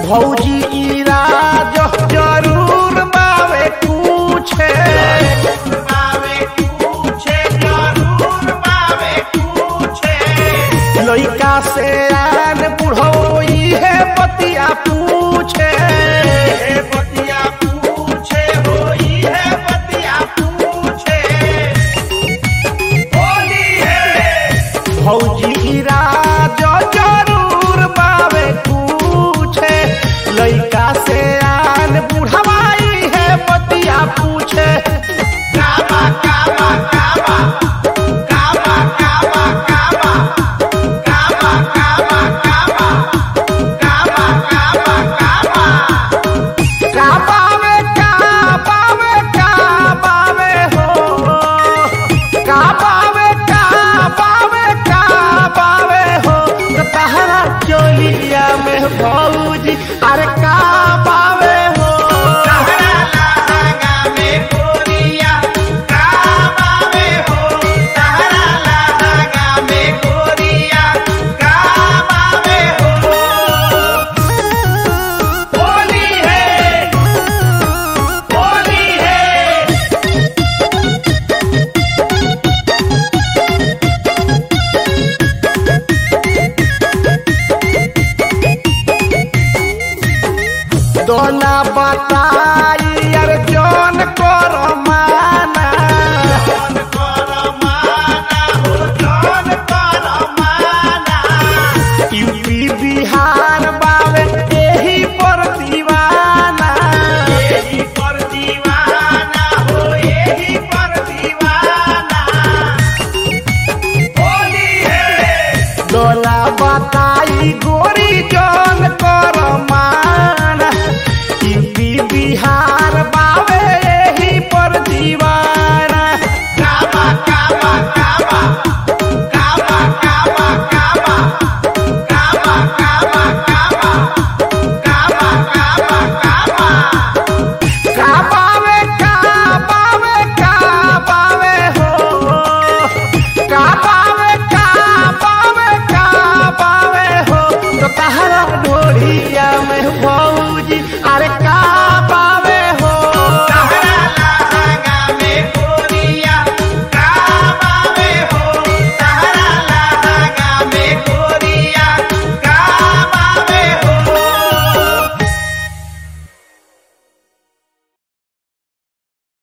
भौजी इराज जरूर बावे पूछे लइका से आन बुढ़ोई है बतिया पूछे बतिया पूछे होई है बतिया पूछे होली है भौजी राज जरूर बावे पूछे लइका से आन बुढ़वाई है बतिया पूछे काबा काबा काबा काबा काबा काबा काबा काबा काबा काबा काबा काबा काबावे काबावे काबावे हो काबावे काबावे काबावे हो तो तहरा चोलिया में भौजी अरे काबावे हो तहरा लहंगा में गोरिया काबावे हो तहरा लहंगा में गोरिया काबावे हो होली है होली है दोना बताई